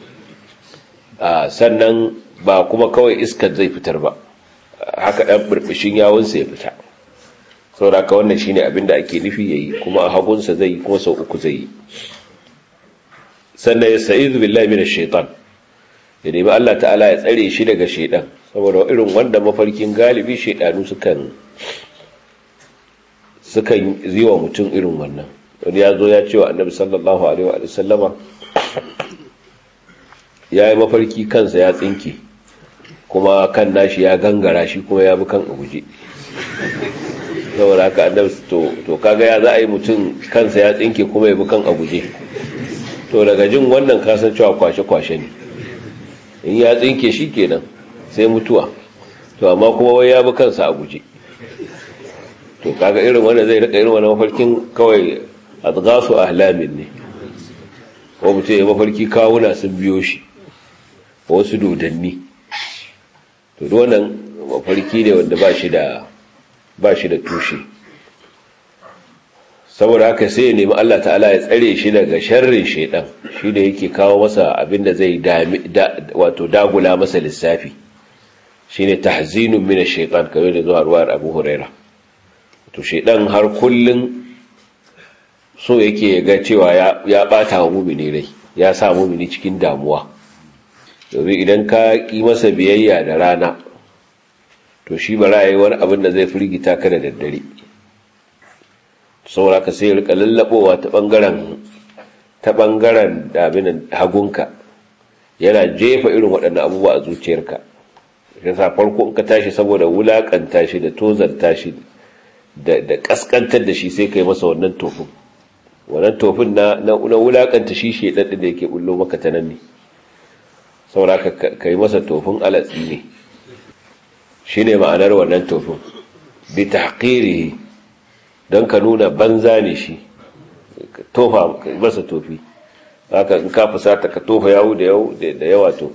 [SPEAKER 1] sannan ba kuma kawai iskar zai fitar ba haka dan burbushin yawunsa ya fita saboda haka wannan shine abin da ake nufi yayi kuma a hagunsa zai kuma sau uku zai yi sannan ya sa'izu billahi minash shaitan ya nemi Allah ta'ala ya tsare shi daga shaitan saboda irin wanda mafarkin galibi shaitanu sukan sukan yi wa mutum irin wannan wani ya zo ya ce wa annabi sallallahu alaihi wa sallama ya yi mafarki kansa ya tsinke kuma kan nashi ya gangara shi kuma ya bi kan a guje saboda haka annabi to to kaga ya za a yi mutum kansa ya tsinke kuma ya bi kan a guje to daga jin wannan kasan cewa kwashe-kwashe ne in ya tsinke shi kenan sai mutuwa to amma kuma wai ya bi kansa a guje to kaga irin wanda zai rika irin wani mafarkin kawai azgasu ahlamin ne ko mutum ya mafarki kawuna sun biyo shi wasu dodanni to wannan mafarki ne wanda ba shi da ba shi da tushe saboda haka sai ya nemi Allah ta'ala ya tsare shi daga sharrin shaidan shi da yake kawo masa abinda zai wato dagula masa lissafi shine tahzinun min ash-shaytan kamar da zuwa ruwar Abu Huraira to shaidan har kullun so yake ga cewa ya ya bata wa mu'mini rai ya sa mu'mini cikin damuwa domin idan ka ki masa biyayya da rana to shi ba ra'ayi wani abin da zai firgita ka da daddare saboda ka sai rika lallabowa ta bangaren ta bangaren dabinan hagunka yana jefa irin waɗannan abubuwa a zuciyarka yasa farko in ka tashi saboda wulakanta shi da tozarta shi da da kaskantar da shi sai kai masa wannan tofin wannan tofin na na wulakanta shi shedan da yake bullo maka ta nan ne saboda ka kai masa tofin alatsi ne shine ma'anar wannan tofin bi tahqirihi don ka nuna banza ne shi tofa masa tofi haka in ka fusata ka tofa yawo da yawo da yawa to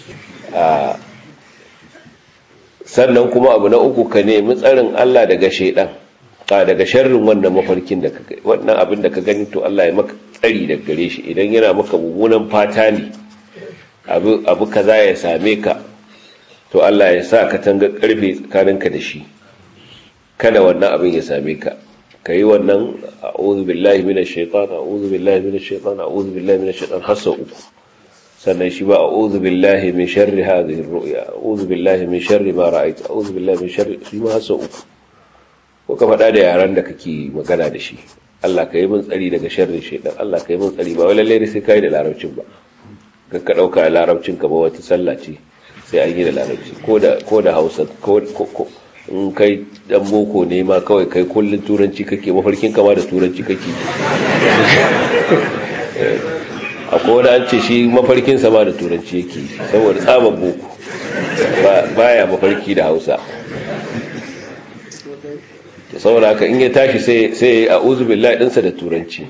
[SPEAKER 1] sannan kuma abu na uku ka nemi tsarin Allah daga shaidan a daga sharrin wannan mafarkin da ka wannan abin da ka gani to Allah ya maka tsari daga gare shi idan yana maka mummunan fata ne abu abu kaza ya same ka to Allah ya sa ka tanga karfe tsakaninka da shi kada wannan abin ya same ka ka yi wannan a'udhu billahi minash shaitan a'udhu billahi minash shaitan a'udhu billahi minash shaitan har sau uku sannan shi ba a'udhu billahi min sharri hadhihi ar-ru'ya a'udhu billahi min sharri ma ra'aytu a'udhu billahi min sharri shi ma har sau uku ko ka faɗa da yaran da kake magana da shi Allah ka yi min tsari daga sharrin shaitan Allah ka yi min tsari ba wai lalle sai kai da larabcin ba ka ɗauka larabcin ka ba wata sallah ce sai an yi da larabci ko da hausa in kai dan boko ne ma kawai kai kullum turanci kake mafarkin kama da turanci kake akwai wani an ce shi mafarkin sama da turanci yake saboda tsaban boko baya mafarki da hausa saboda haka in ya tashi sai a uzubillah ɗinsa da turanci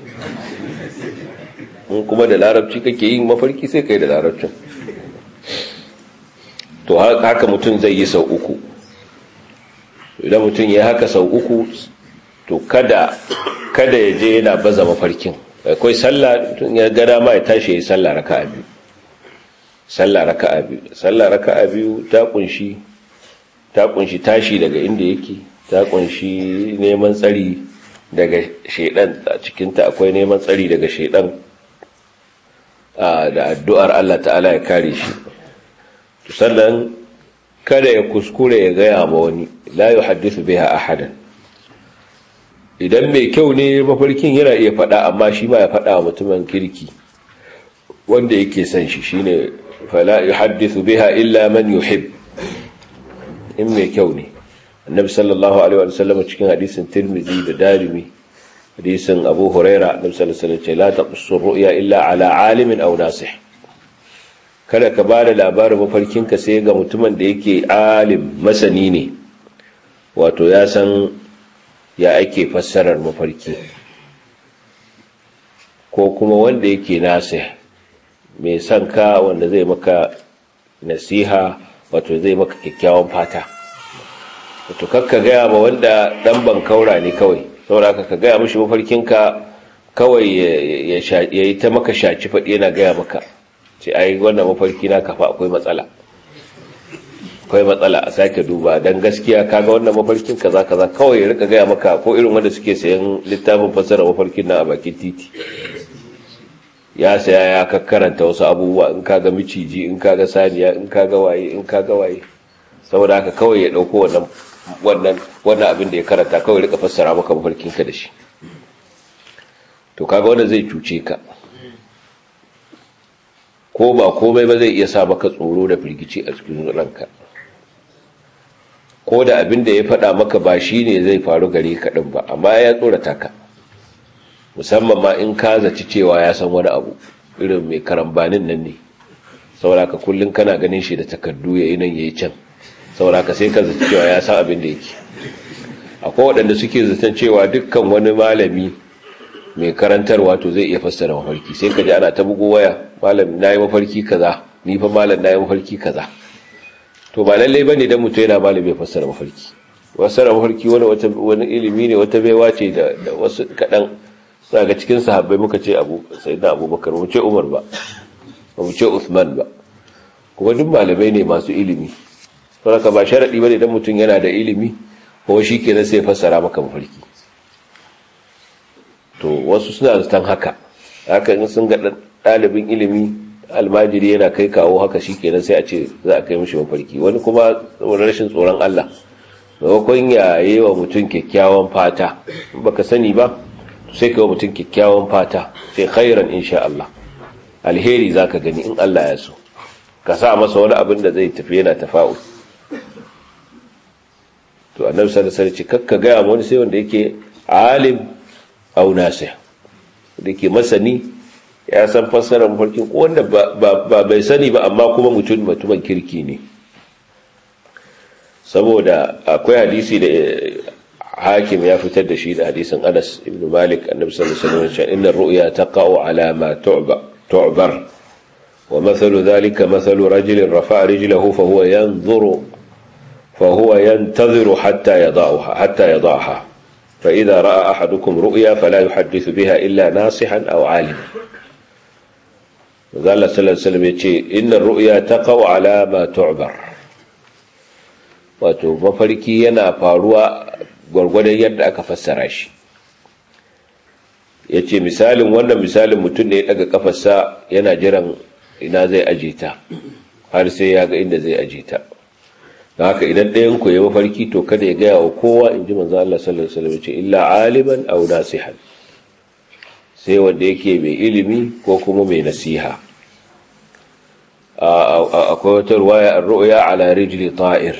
[SPEAKER 1] in kuma da larabci kake yin mafarki sai kai da larabcin to haka mutum zai yi sau uku idan mutum ya haka sau uku to kada kada ya je yana baza mafarkin akwai sallah mutum ya gada ma ya tashi ya yi sallah raka'a biyu sallah raka'a biyu sallah raka'a biyu ta kunshi ta kunshi tashi daga inda yake ta kunshi neman tsari daga shedan a cikinta akwai neman tsari daga shedan da addu'ar Allah ta'ala ya kare shi sannan kada ya kuskure ya gaya ma wani la yi haddisu biha ahadan idan mai kyau ne mafarkin yana iya faɗa amma shi ma ya faɗa wa mutumin kirki wanda yake son shi shine fala yuhaddithu biha illa man yuhib in mai kyau ne annabi sallallahu alaihi wa sallam cikin hadisin tirmidhi da darimi hadisin abu huraira annabi sallallahu alaihi wa sallam ce la taqussu ru'ya illa ala alimin aw nasih kada ka ba da labarin mafarkinka sai ga mutumin da yake alim masani ne wato ya san ya ake fassarar mafarki ko kuma wanda yake nasa mai son ka wanda zai maka nasiha wato zai maka kyakkyawan fata wato kakka gaya ma wanda dan bankaura ne kawai saboda ka gaya mishi mafarkinka kawai ya yi ta maka shaci faɗi yana gaya maka ce ai wannan mafarki na kafa akwai matsala akwai matsala a sake duba dan gaskiya kaga wannan mafarkin kaza kaza kawai ya rika gaya maka ko irin wanda suke sayan littafin fassara mafarkin na a bakin titi ya saya ya kakkaranta wasu abubuwa in kaga miciji in kaga saniya in kaga waye in kaga waye saboda haka kawai ya dauko wannan wannan wannan abin da ya karanta kawai rika fassara maka mafarkin ka da shi to kaga wanda zai cuce ka ko ba komai ba zai iya sa maka tsoro da firgici a cikin ranka ko da abin da ya faɗa maka ba shi ne zai faru gare ka ɗin ba amma ya tsorata ka musamman ma in ka zaci cewa ya san wani abu irin mai karambanin nan ne sauraka kullum kana ganin shi da takardu ya yi nan ya yi can sauraka sai ka zaci cewa ya san abin da yake akwai waɗanda suke zaton cewa dukkan wani malami mai karantarwa to zai iya fassara mafarki sai ka ji ana ta bugo waya malam na yi mafarki kaza ni fa malam na yi mafarki kaza to ba lallai bane dan mutum yana malam ya fassara mafarki fassara mafarki wani wata wani ilimi ne wata baiwa ce da, da wasu kadan daga cikin sahabbai muka ce Abu Sayyidina Abubakar mu ce Umar ba mu ce Uthman ba kuma duk malamai ne masu ilimi saboda ba sharadi bane dan mutum yana da ilimi ko shi kenan sai fassara maka mafarki to wasu suna zaton haka haka in sun ga ɗalibin ilimi almajiri yana kai kawo haka shi kenan sai a ce za a kai mishi mafarki wani kuma saboda rashin tsoron Allah maimakon ya yi wa mutum kyakkyawan fata baka sani ba sai ka wa mutum kyakkyawan fata sai khairan insha Allah alheri za ka gani in Allah ya so ka sa masa wani abin da zai tafi yana tafa'ul to annabi sallallahu alaihi wasallam kakka ga wani sai wanda yake alim au nasih da yake masani ya san fassarar mafarkin ko wanda ba bai sani ba amma kuma mutum mutumin kirki ne saboda akwai hadisi da hakim ya fitar da shi da hadisin Anas ibn Malik annabi sallallahu alaihi wasallam inna ar-ru'ya taqa'u ala ma tu'bar wa mathalu dhalika mathalu rajulin rafa'a rijlahu fa huwa yanzuru fa huwa yantadhiru hatta yada'aha hatta yada'aha فإذا رأى أحدكم رؤيا فلا يحدث بها إلا ناصحا أو عالما قال صلى الله عليه وسلم يتشي إن الرؤيا تقع على ما تعبر wato mafarki yana faruwa gwargwadon yadda aka fassara shi ya ce misalin wannan misalin mutum ne ya daga kafarsa yana jiran ina zai aje ta har sai ya ga inda zai aje ta da haka idan ɗayan ku ya mafarki to kada ya gaya wa kowa in ji manzo Allah sallallahu alaihi wasallam ce illa aliman aw nasihan sai wanda yake mai ilimi ko kuma mai nasiha akwai wata ruwaya ar-ru'ya ala rijli ta'ir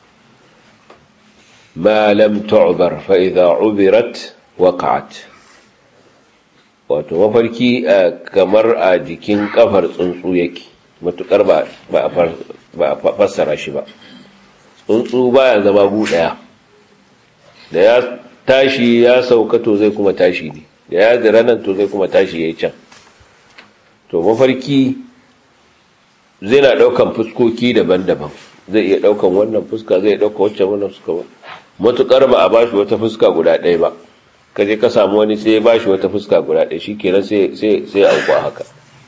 [SPEAKER 1] ma lam tu'bar fa idha ubirat waqa'at wato mafarki kamar a jikin kafar tsuntsu yake matukar ba a fassara shi ba tsuntsu baya zama gu daya da ya tashi ya sauka to zai kuma tashi ne da ya zira nan to zai kuma tashi yayi can to mafarki zai na daukan fuskoki daban-daban zai iya daukan wannan fuska zai dauka wacce wannan fuska ba matukar ba a bashi wata fuska guda ɗaya ba ka je ka samu wani sai ya bashi wata fuska guda ɗaya shikenan sai sai sai auku haka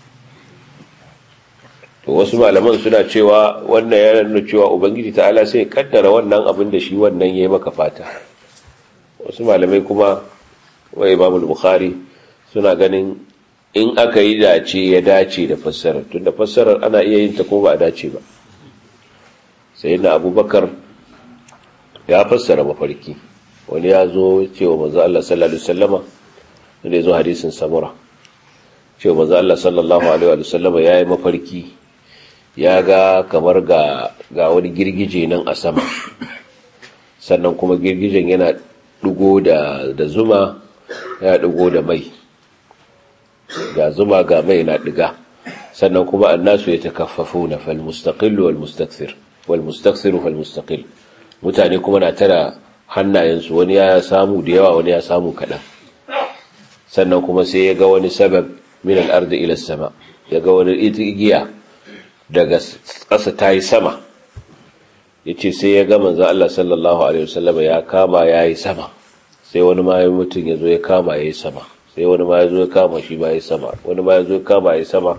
[SPEAKER 1] to wasu malaman suna cewa wannan ya nuna cewa ubangiji ta'ala sai ya kaddara wannan abin da shi wannan yayi maka fata wasu malamai kuma wa Imam Bukhari suna ganin in aka yi dace ya dace da fassarar tunda fassarar ana iya yin ta ko ba a dace ba sai na Abubakar ya fassara mafarki wani ya zo cewa manzo Allah sallallahu alaihi wasallama da ya zo hadisin samura cewa manzo Allah sallallahu alaihi wasallama yayi mafarki ya ga kamar ga ga wani girgije nan a sama sannan kuma girgijen yana dugo da da zuma ya dugo da mai ga zuma ga mai na diga sannan kuma annasu yatakaffafuna fal mustaqil wal mustakthir wal mustakthir fal mustaqil mutane kuma na tara hannayensu wani ya samu da yawa wani ya samu kaɗan sannan kuma sai ya ga wani sabab min al'arda ila sama ya ga wani igiya daga ƙasa ta yi sama ya ce sai ya ga manzan Allah sallallahu Alaihi wasallam ya kama ya yi sama sai wani ma mutum ya zo ya kama ya yi sama sai wani ma ya zo ya kama shi ma ya yi sama wani ma ya zo ya kama ya yi sama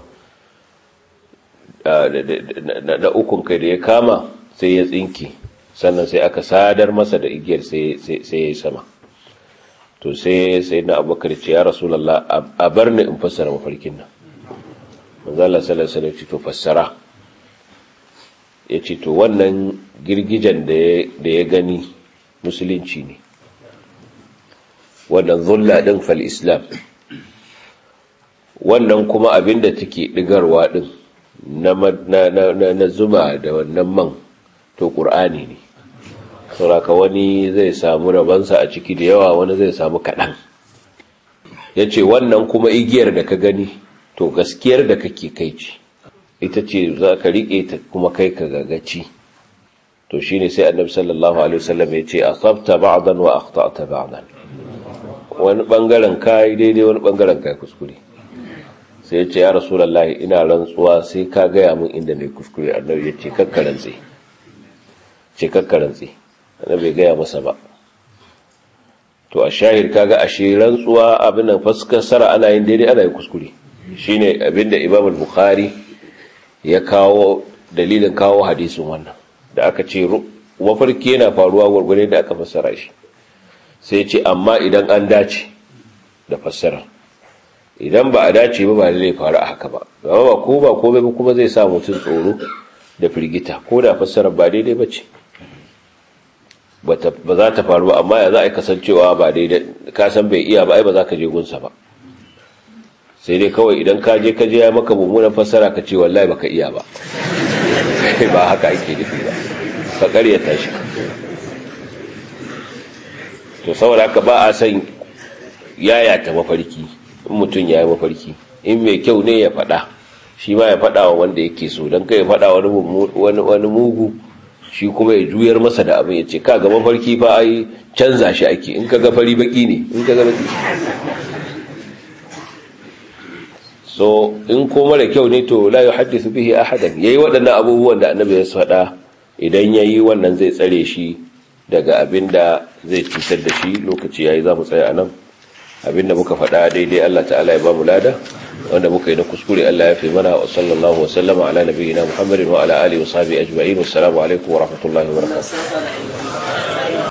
[SPEAKER 1] na ukun kai da ya kama sai ya tsinki sannan sai aka sadar masa da igiyar sai ya yi sama to sai sai na abubakar ce ya rasulallah a bar ni in fassara mafarkin nan manzala sallallahu alaihi to fassara ya ce to wannan girgijen da ya gani musulunci ne wannan zulla din fal islam wannan kuma abinda take digarwa din na zuma da wannan man to ƙur'ani ne sauraka wani zai samu rabansa a ciki da yawa wani zai samu kaɗan ya ce wannan kuma igiyar da ka gani to gaskiyar da kake kai ce ita ce za ka riƙe ta kuma kai ka gagaci to shi ne sai annabi sallallahu alaihi wasallam ya ce a tsafta ba'dan wa akhta'ta ba'dan wani bangaren kai daidai wani bangaren kai kuskure sai ya ce ya rasulullahi ina rantsuwa sai ka gaya min inda ne kuskure annabi ya ce kakkarantse ce kakkarantse annabi gaya masa ba to a shahir kaga ashe rantsuwa abin nan faskara ana yin daidai ana yin kuskure shine abinda Imam al-Bukhari ya kawo dalilin kawo hadisin wannan da aka ce mafarki yana faruwa gurgure da aka fassara shi sai ce amma idan an dace da fassara idan ba a dace ba ba zai faru a haka ba gaba ba ko ba komai ba kuma zai sa mutum tsoro da firgita ko da fassarar ba daidai ba ce ba za ta faru ba amma ya za a yi kasancewa ba daidai ka san bai iya ba ai ba za ka je gunsa ba sai dai kawai idan ka je ka je ya maka mummunan fassara ka ce wallahi baka iya ba ba haka ake nufi ba ka karyata shi to saboda haka ba a san yayata mafarki in mutum ya yi mafarki in mai kyau ne ya faɗa shi ma ya faɗa wa wanda yake so don kai ya faɗa wani mugu shi kuma ya juyar masa da abin ya ce ka ga mafarki fa ai canza shi ake in ka ga fari baki ne in ka ga baki so in ko mara kyau ne to la yuhaddithu bihi ahadan yayi waɗannan abubuwan da annabi ya faɗa idan yayi wannan zai tsare shi daga abin da zai cutar da shi lokaci yayi za mu tsaya anan abin da muka faɗa daidai Allah ta'ala ya ba mu lada wanda muka yi na kuskure Allah ya fi mana wa sallallahu wa sallama ala nabiyyina Muhammadin wa ala alihi wa sahbihi ajma'in wassalamu alaikum wa rahmatullahi wa barakatuh